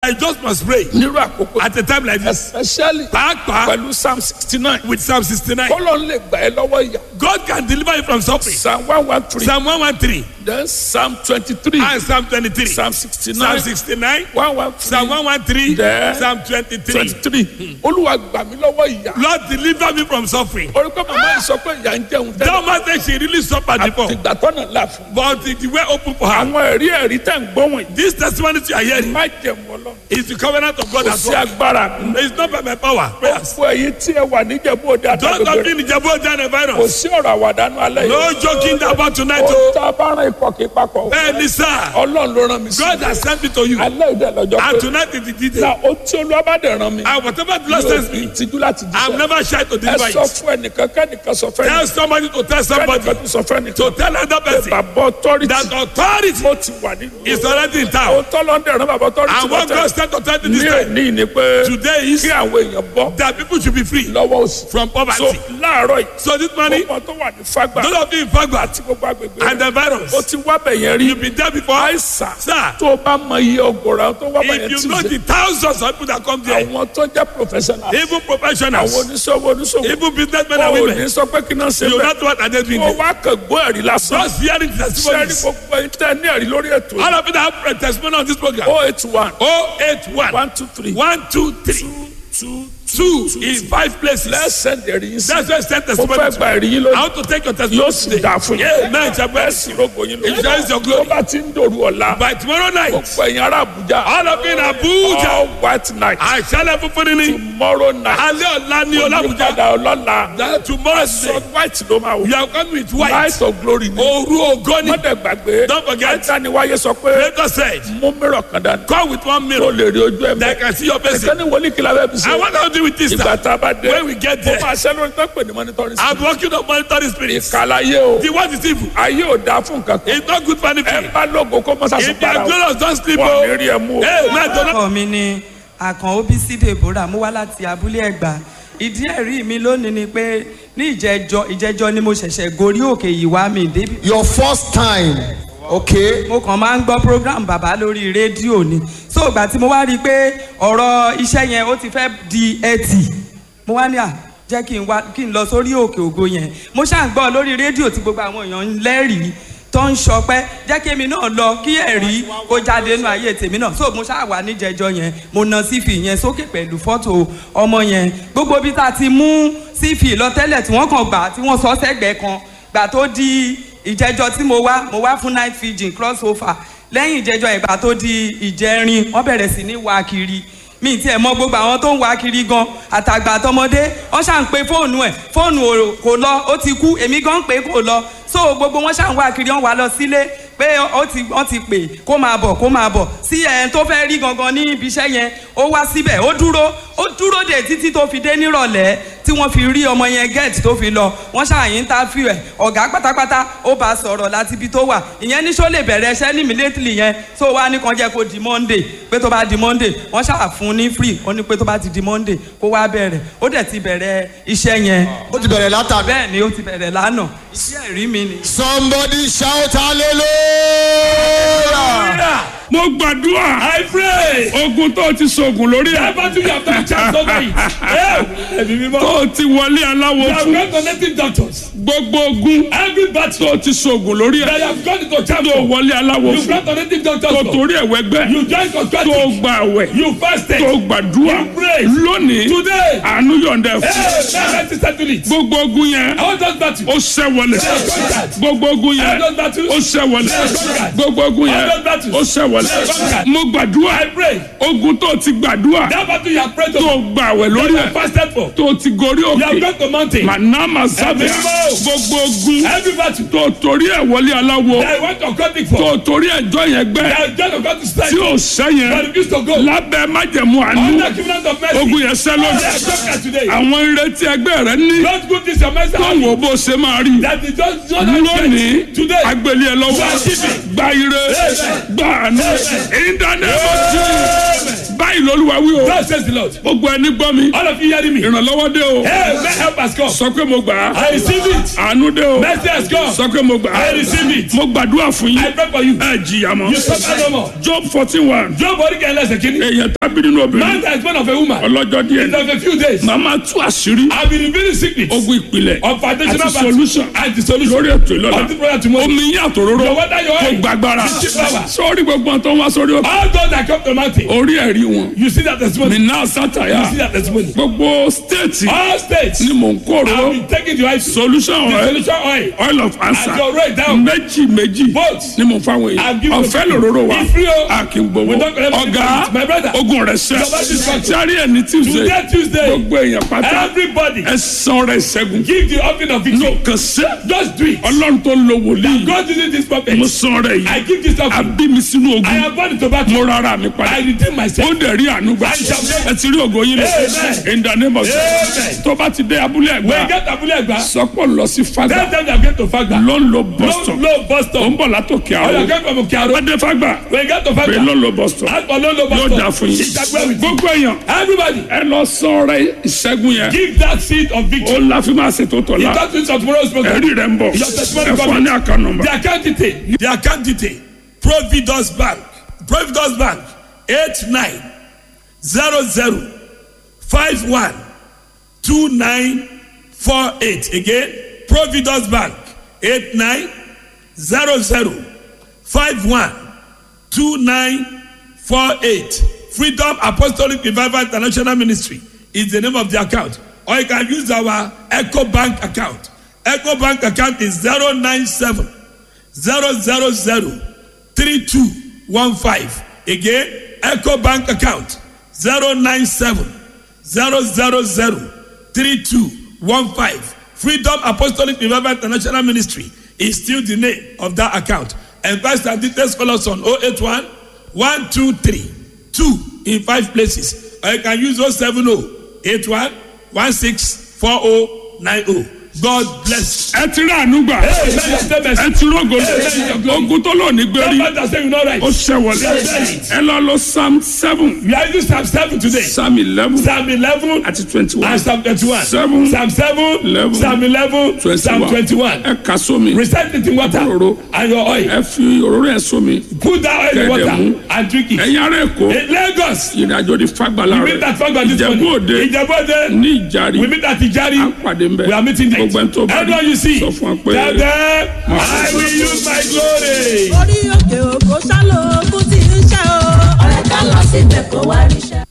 I just must pray nírú àkókò at a time like this. especially Pàápàá pẹ̀lú psalm sixty nine with Psalm sixty-nine. kọ́lọ́ lè gbà ẹ́ lọ́wọ́ ìyá God can deliver you from suffering. psalm one one three Psalm one one three then psalm twenty three and Psalm twenty-three. psalm sixty Psalm nine sixty-nine. one one Psalm three one one three. Then- Psalm twenty-three. twenty three olúwa gbà mí lọ́wọ́ ìyá Lord deliver me from suffering. orí pé màmá yìí sọ pé ìyá ń jẹun tẹ́lẹ̀ That man say she really suffered before. àtìgbà tọ́nà là fún But the way open for her. àwọn ẹ̀rí ẹ̀rí tẹ̀ ń gbọ́ wọ̀nyí This testimony you are hearing má jẹun ọlọ́run is the covenant of God kò as sí well. agbára mi It's not by my power. Prayers. fún ẹ̀yin tí ẹ wà níjẹ̀bú òde Don't àtàgbègbè stop rẹ̀ being Jabo Jan kò virus. sí ọ̀rọ̀ àwàdánù alẹ́ yìí No joking about tonight. ó oh. tá a bá rán ikọ̀ kí papọ̀ o. Bẹ́ẹ̀ni sir. ọlọ́run ló rán mi sí God has sent me to you. alẹ́ ìdẹ lọ́jọ́ And pé tonight is the na detail. ó tí olúwa bá dẹ̀ rán mi And whatever the Lord yóò sends fi me, ìtìjú láti I'm jíṣẹ́ never shy to ẹ deliver sọ it. fún ẹnìkan kẹ́nìkan sọ fẹ́ Tell ẹnìkan somebody to tell somebody. kẹ́nìkan tó sọ fẹ́ ẹnìkan To tell another person bàbá ọtọ́rìtì that authority ó ti wà nínú is already in ó town. tọ́lọ́ ń dẹ̀ rán bàbá ọtọ́rìtì And what God sent authority ní this time ẹ̀ní ni pé today is kí àwọn èèyàn bọ́ that people should be free lọ́wọ́ òsì from so poverty. láàárọ̀ yìí So this morning, gbogbo tó wà ní fagbà those of you in Fagba àti gbogbo agbègbè and rẹ̀ the virus, ó ti wá bẹ̀yẹn rí you've been there before. àìsàn Sir, tó o bá mọ iye ọgọ́rọ̀ tó wá bẹ̀yẹn if tí you know the thousands of people that come there, àwọn tó jẹ́ professional even àwọn professionals, oníṣòwò oníṣòwò even businessmen and wọn ò ní women, sọ pé kí náà ṣe you bẹ́ẹ̀ not what are they doing kó there. wá kàn gbọ́ ẹ̀rí lásán Just hearing sẹ́ni testimonies. gbogbo ẹ̀yin tẹ́ ní ẹ̀rí lórí ètò yìí All of you that have a testimony on this program. oh eight one 081 one two three 123 two two in five places. lẹ́sẹ̀ ẹ̀rí yín sí That's why I sent mo testimony. fẹ́ to gba you. ẹ̀rí yín I lónìí want to take your yóò testimony sì today. dà fún yín Yeah, man, it's a bẹ́ẹ̀ blessing. sì rògbò yín It is your tó glory. bá ti ń dòru ọ̀la By tomorrow night, gbogbo ẹ̀yin ará Àbújá all of you in Abuja, all white night àṣálẹ̀ funfun ni. tomorrow night Alẹ́ ọ̀la ni Ọlábùjá. olùpadà ọlọ́la That tomorrow is sọ day. white ló máa wò You are coming with white. light of glory ni Òru ògo ni. mọ́tẹ̀ gbàgbé Don't forget. ẹ̀dániwáyé sọ pé Creator said, mú mìíràn kan dání come with one kó mirror lè rí ojú ẹ̀ that mọ́ can see your face. ẹ̀sẹ̀ ní wọlé kìlá bẹ́ẹ̀ bí I sẹ́ want to do with this ìgbà now. tá a bá dé When we get ó there, máa ṣẹ́ lórí tó pè ní monitoring I'm spirit working on monitoring spirits. kàlàyé o The word is evil. ayé ò dáa fún nǹkan kan It's not good for ẹ anything. bá lógo kó mọ́ sàṣọ If you para are o glorious, don't sleep. wọn Oh. ní rí ẹ mú o Hey, man, don't orúkọ mi ni àkànó bísí deborah mo wá láti abúlé ẹgbà ìdí ẹ̀rí mi lónìí ni pé ní ìjẹjọ ìjẹjọ ni mo ṣẹ̀ṣẹ̀ gorí òkè yìí wá mi débi Your first time. Okay. mo kàn máa ń gbọ́ program bàbá lórí rédíò ni so ìgbà tí mo wá rí i pé ọ̀rọ̀ iṣẹ́ yẹn ó ti fẹ́ di ẹtì mo wá ní à jẹ́ kí n wá kí n lọ sórí òkè ògo yẹn mo ṣáà ń gbọ́ lórí rédíò tí gbogbo àwọn èèyàn ń lẹ́rìí tó ń sọpẹ́ jẹ́ kí èmi náà lọ kí ẹ̀rí kó jáde nínú ayé tèmi náà so mo ṣáà wà níjẹjọ yẹn mo na sífì yẹn sókè pẹ̀lú fọ́tò ọmọ yẹn gbogbo bí tá a ti mú sífì lọ tẹ́lẹ̀ tí wọ́n kàn gbà tí wọ́n sọ sẹ́gbẹ̀ẹ́ kan gbà tó di ìjẹjọ tí mo wá mo wá fún night fijin cross over lẹ́yìn ìjẹjọ ìgbà tó di ìjẹrin wọ́n bẹ̀rẹ̀ sí ní wá kiri mi tiẹ̀ mọ gbogbo àwọn tó ń wá kiri gan àtàgbà àtọmọdé wọ́n ṣà ń pe fóònù ẹ̀ fóònù ò- kò lọ ó ti kú èmi gan ń pè é kò lọ so gbogbo wọn ṣà ń wá kiri wọ́n wá lọ sílé pé ó ti wọ́n ti pè kó máa bọ̀ kó máa bọ̀ sí ẹ̀ tó fẹ́ rí gangan ní ibi iṣẹ́ yẹn ó wá síbẹ̀ ó dúró ó dúró dè títí tó fi dé nírọ̀lẹ́ tí wọ́n fi rí ọmọ yẹn gẹ́ẹ̀tì tó fi lọ wọ́n ṣàyìn interview ẹ̀ ọ̀gá pátápátá ó bá a sọ̀rọ̀ láti ibi tó wà ìyẹn ní sọ lè bẹ̀rẹ̀ iṣẹ́ ní immediately yẹn tó wá ní kan jẹ́ kó di monday pé tó bá di monday wọ́n ṣáà fún ní free ó ní pé tó bá ti di monday kó wá bẹ̀rẹ̀ ó dẹ̀ ti bẹ̀rẹ̀ iṣẹ́ yẹn Ó ti bẹ̀rẹ̀ látàbí. bẹ́ẹ̀ ni ó ti bẹ̀rẹ̀ lánàá iṣẹ́ ẹ̀rí mi ni. Somebody shout hallelujah. mo gbàdúrà I pray. ogun tó ti sògùn lórí ẹ Never do you have to chance over it. Yeah. Ẹ̀mí mímọ́. tó ti wọlé aláwo You have fún gone to native doctors. gbogbo ogun Every battle tó ti sògùn lórí that ẹ you have gone into tó chapter. wọlé aláwo You fún gone to native doctors. tó for. torí ẹ̀wẹ́ gbẹ́ You join tó contracting. gba àwẹ̀ You fasted. tó gbàdúrà You prayed. lónìí Today. àánú yọ̀ǹda ẹ̀ fún Hey, now let's settle it. gbogbo ogun yẹn I want us battle. ó ṣẹ́ wọlé gbogbo ogun yẹn I want us battle. ó ṣẹ́ wọlé gbogbo ogun yẹn ó ṣẹ́ wọlé mo gbàdúrà I pray. ogun tó ti gbàdúrà That battle you have prayed to. tó gba àwẹ̀ That lórí you ẹ̀ have fasted for. tó ti gorí You have òkè gone to mountain. manama sábẹ́ Ẹ̀mí mímọ́. gbogbo ogun Every battle tó torí ẹ̀ wọlé aláwo that I want to contract tó for. torí ẹjọ́ yẹn gbẹ́ That I join to God to strike. tí ò sẹ́ But yẹn refuse to go. lábẹ́ májẹ̀mú àánú Under covenant of mercy. ogun yẹn sẹ́ They lójú are conquered today. àwọn ìrètí ẹgbẹ́ rẹ ní Don't go this your mercy. tó wò bó ṣe máa rí That is just just lónìí today. agbèlè ẹ lọ́wọ́ You are giving. gba ire Amen. gba àánú Amen. in the name of Jesus. báyìí báyìí lolúwa wí o God says the Lord. gbogbo ẹni gbọ́ mi All of you hearing me. ìrànlọ́wọ́ dé o Hey, may help has come. sọ pé mo gbà á I receive it. àánú dé o Mercy has come. sọ pé mo gbà á I receive it. mo gbàdúrà fún I yín pray for you. ẹ jìyà mọ́ You suffer no more. job fourteen one Job body can less a kidney. èèyàn tábí nínú Man obìnrin that is born of a woman. ọlọ́jọ́ díẹ̀ In of a few days. màmá tú àṣírí I've been revealing secrets ogun ìpìlẹ̀ of foundational àti battle solution and the solution. lórí ètò ìlọ́la Of the prayer tomorrow. omi yín àtòróró Your water, your kò oil. gbàgbára Receive power. sórí gbogbo ọ̀tọ̀ wá sórí òkè All those that come to the mountain. orí ẹ̀rí wọn You see that testimony. nínú sátàyà You see that testimony. gbogbo stéètì All states. ni mò ń kó I've òróró been taking the oil. solution The oil solution oil. oil of answer And your right down. méjì méjì Both. ni mò ń fáwọn I've èèyàn given ọ̀fẹ́ them- lòróró wa It's free o. a kì í gbowó We don't collect ọ̀gá my brother. ogun rẹ̀ sẹ́ Your body is fucked. sáré ẹ̀ ní tuesday Today Tuesday. gbogbo èèyàn pátá Everybody. ẹ san rẹ̀ ṣẹ́gun Give the offering of victory. ló kàn sẹ́ Just do it. ọlọ́run tó lo wòlíì God using this prophet. mo san rẹ̀ I yìí give this offering. àbí mi sínú I ogun am born to battle. mo rárá mi I padà redeem ó myself. dẹ̀ rí àánú gbà I shall pray. ẹ ti rí ògo yín lọ Amen. in the name of Jesus Amen. tó bá ti dé abúlé When you ẹ̀gbá get Abule Egba, sọpọ̀ lọ sí tell fagbà them they are going to Fagba. ló ń lo No, boston no bus ó stop. ń bọ̀ látòkè Or you àrò are going from Okearo. wọ́n dé fagbà When you get to pé ló Fagba, ń lo boston ask for no, no bus yóò stop. dà fún yín Ìṣàgbẹ́ with you. gbogbo èèyàn Everybody, ẹ lọ sọ rẹ ìṣẹ́gun yẹn give that seed of ó victory. la fi máa ṣètò tọ̀ It la doesn't of tomorrow's program. ẹ̀rí rẹ̀ ń bọ̀ Your testimony ẹ fún wa ní àká nọmba The account detail. The account detail. Providus Bank. Providus Bank. Eight nine zero zero five one two nine four eight. Again, Providus Bank. Eight nine zero zero five one two nine four eight. Freedom Apostolic Revival International Ministry is the name of the account. Or you can use our Echo Bank account. Echo Bank account is zero nine seven zero zero zero three two one five. Again, Echo Bank account zero nine seven zero zero zero three two one five. Freedom Apostolic Revival International Ministry is still the name of that account. And Pastor details call us on 081 123 2 in five places. Or you can use 070 81 164090. God bless. ẹ ti rí àánú gbà ẹ ti rógo ogun tó lò ní gbérí ó ṣẹwọlé ẹ lọ lọ psalm seven We are using Psalm 7 today. psalm eleven Psalm 11 àti twenty one and Psalm 21. Seven. Psalm 7, Eleven. Psalm 11, Psalm 21. ẹ kà sómi Recite it in water Òróró. and your oil. ẹ fi òróró ẹ sómi Put that oil in Kẹ̀dẹ̀ mú. water and drink it. ẹ̀yin ará èkó In Lagos, ìrìnàjò di fagbala we meet rẹ at Fagba this ìjẹ̀bú morning. òde Ìjẹ̀bú Òde. ní ìjàrí We meet at Ijari. à ń pàdé ń bẹ We are meeting there. gbogbo ẹni tó bá Everyone you see, sọ fún wa pé tell them, I will use my glory. orí òkè òkò ṣáló ogun tí ń ṣe o. ọ̀rẹ́ ká lọ síbẹ̀ kó wá ríṣẹ́.